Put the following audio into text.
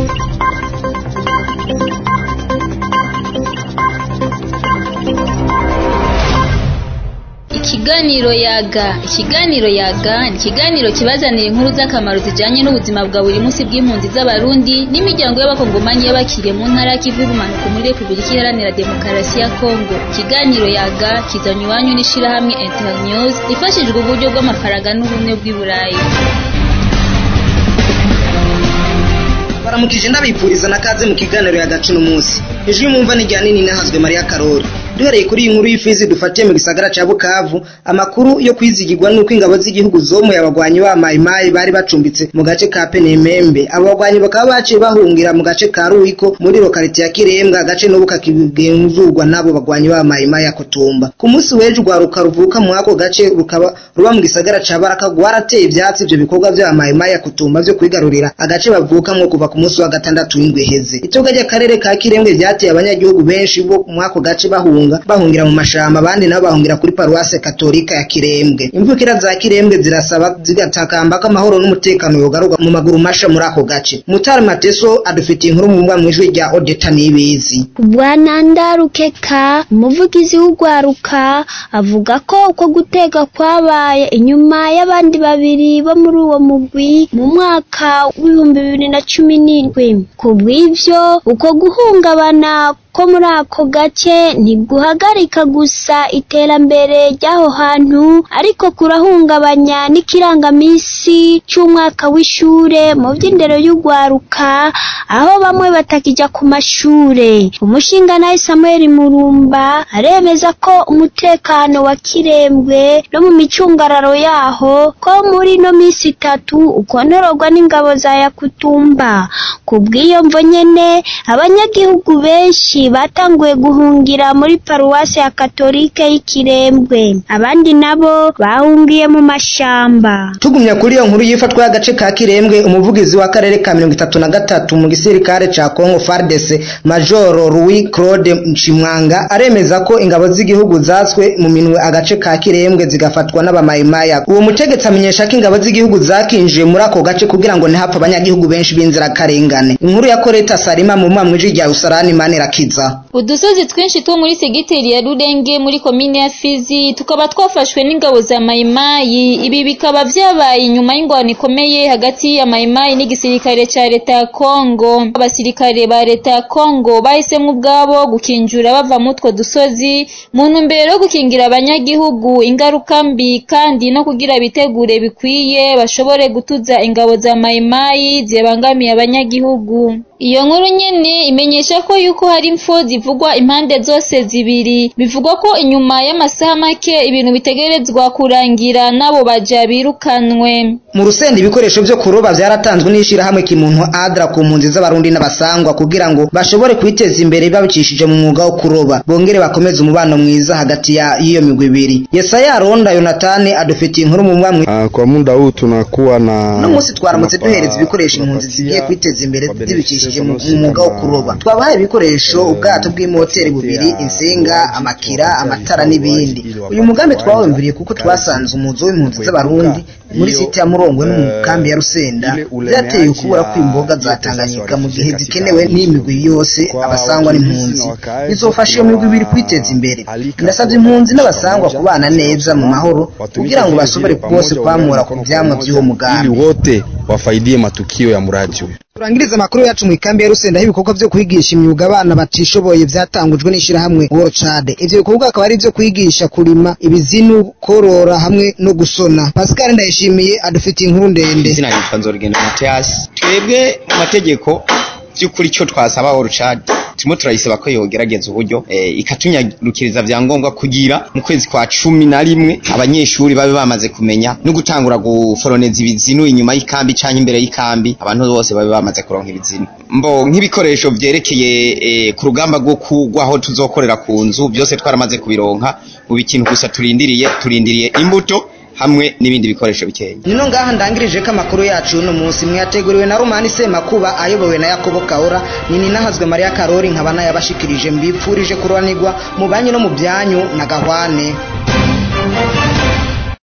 Ikiganiro yaga ikiganiro yaga ni ikiganiro kibazanira inkuru z'akamaro zijanye n'ubuzima bwa buri munsi bw'impunzi z'abarundi n'imiryango y'abakongomanyi y'abakiriye mu ntara y'ikivu y'ubumanuko muri repubulika iharanira demokarasi ya kongo ikiganiro yaga kizanywa iwanyu n'ishirahamwe internews ifashijwe uburyo bw'amafaranga n'ubumwe bw'i burayi baramukije ndabipfuriza na kaze mu kiganiro ya gacu n'umunsi ijwi mwumva ni rya nini nahazwe mariya karori duhereye kuri iyi nkuru y'ifizi dufatiye mu gisagara ca bukavu amakuru yo kwizigirwa nuko ingabo z'igihugu zomuye abagwanyi ba mayimayi bari bacumbitse mu gace ka penemembe abo bagwanyi bakaba baciye bahungira mu gace ka ruwiko muri lokaliti ya kirembwa agace n'ubu kakigenzurwa n'abo bagwanyi ba mayimayi ya kutumba ku munsi w'ejo urwaruka ruvuka mu ako gace rukaba ruba mu gisagara ca baraka rwarateye ivyatsi ivyo bikorwa vya mayimayi ya kutumba vyo kwigarurira agace bavukamwo kuva ku munsi wa gatandatu w'indwi iheze itoga ry'akarere ka kirembwe vyateye abanyagihugu benshi bo mu ako gace bahunga bahungira mu mashamba abandi nabo bahungira kuri paruwase katolika ya kirembwe imvukira za kirembwe zirasaba zigatakamba ko amahoro n'umutekano yogarurwa mu maguru masha muri ako gace mutari mateso adufitiye inkuru mu mbwa mw'ijwi rya odeta nibizi bwana ndarukeka umuvugizi w'urwaruka avuga ko uko gutega kwabaye inyuma y'abandi babiri bo muri uwo mugwi mu mwaka w'ibihumbi bibiri na cumi n'indwi ku bw'ivyo uko guhungabana ko muri ako gace ntiguhagarika gusa iterambere ry'aho hantu ariko kurahungabanya n'ikirangamisi c'umwaka w'ishure mu vy'indero y'urwaruka aho bamwe batakija ku mashure umushingantahe samuel murumba aremeza ko umutekano wa kirembwe no mu micungararo yaho ko muri ino misi itatu ukonororwa n'ingabo za yakutumba ku bw'iyo mvo nyene abanyagihugu benshi batanguye guhungira muri paruwasi ya katolike y'ikirembwe abandi nabo bahungiye mu mashamba tugumya kuri iyo nkuru yifatwa y'agace ka kirembwe umuvugizi w'akarere ka mirongo itatu na gatatu mu gisirikare ca kongo fardese majoro louis claude nshimwanga aremeza ko ingabo z'igihugu zatswe mu minwe agace ka kirembwe zigafatwa n'abamayimaya uwo mutegetsi amenyesha ko ingabo z'igihugu zakinjiye muri ako gace kugira ngo ntihapfe abanyagihugu benshi b'inzirakarengane inkuru ya koreta salima mu mwamwiji rya usarani manirakiza udusozi twinshi two muri segiteri ya rurenge muri komine ya fizi tukaba twafashwe n'ingabo za mayimayi ibi bikaba vyabaye inyuma y'ingwano ikomeye hagati ya mayimayi n'igisirikare ca leta ya kongo abasirikare ba leta ya kongo bahisemwo ubwabo gukinjura bava mu utwo dusozi mu ntumbero yo gukingira abanyagihugu ingaruka mbi kandi no kugira bitegure bikwiye bashobore gutuza ingabo za mayimayi zibangamiye abanyagihugu iyo nkuru nyene imenyesha ko yuko hari impfu zivugwa impande zose zibiri bivugwa ko inyuma y'amasaha make ibintu bitegerezwa kurangira n'abo baja birukanwe mu rusenda ibikoresho vyo kuroba vyaratanzwe n'ishirahamwe kimuntu adra ku mpunzi z'abarundi n'abasangwa kugira ngo bashobore kwiteza imbere babicishije mu mwuga wo kuroba bongere bakomeze umubano mwiza hagati ya y'iyo migwi ibiri yesaya ronda yonatani adufitiye inkuru mu mwamwe Uh, kwa muda huu tunakuwa na uno munsi twaramutse duhereza ibikoresho impunzi zigiye kwiteza imbere zibicishije mu mu mwuga wo kuroba twabahaye ibikoresho ubwato bw'imoteri bubiri insinga amakira amatara n'ibindi uyu mugambi twawumviriye kuko twasanze umuzo w'impunzi z'abarundi muri site ya murongwe no mu kambi ya rusenda byateye ukubura kw'imboga za tanganyika mu gihe zikenewe n'imigwi yose abasangwa n'impunzi bizofasha iyo migwi ibiri kwiteza imbere ndasabye impunzi n'abasangwa kubana neza mu mahoro kugira ngo bashobore bose kwamura ku vyamwa vy'uwo ili mugambi wote wafaidie matukio ya mradi huyu. turangiriza amakuru yacu mu ikambi ya rusenda aho ibikorwa vyo kwigisha imyuga abana batishoboye vyatangujwe n'ishirahamwe worcade ivyo bikorwa akaba ari ivyo kwigisha kurima ibizinu korora hamwe no gusona pascal ndayishimiye adufitiye inkuru ndende izina nitwa nzorugendo matiyasi twebwe mu mategeko by'ukuri icyo twasaba orucadi turimo turayisaba ko yogerageza uburyo eh, ikatunyarukiriza vyangombwa kugira mu kwezi kwa cumi na rimwe abanyeshuri babe bamaze kumenya no gutangura guforoneza ibizinu inyuma y'ikambi canke imbere y'ikambi abantu bose babe bamaze kuronka ibizinu mbo nk'ibikoresho vyerekeye eh, ku rugamba rwo kugwaho tuzokorera ku nzu byose twaramaze kubironka ubu ikintu gusa turindiriye turindiriye imbuto hamwe n'ibindi bikoresho bikeya nino ngaha ndangirije ko amakuru yacu uno munsi mwateguriwe na romani semakuba ayobowe na yakobo kahora nini nahazwe mariya karori nkaba nayabashikirije mbipfurije kuroranirwa mu banyu no mu byanyu na gahwane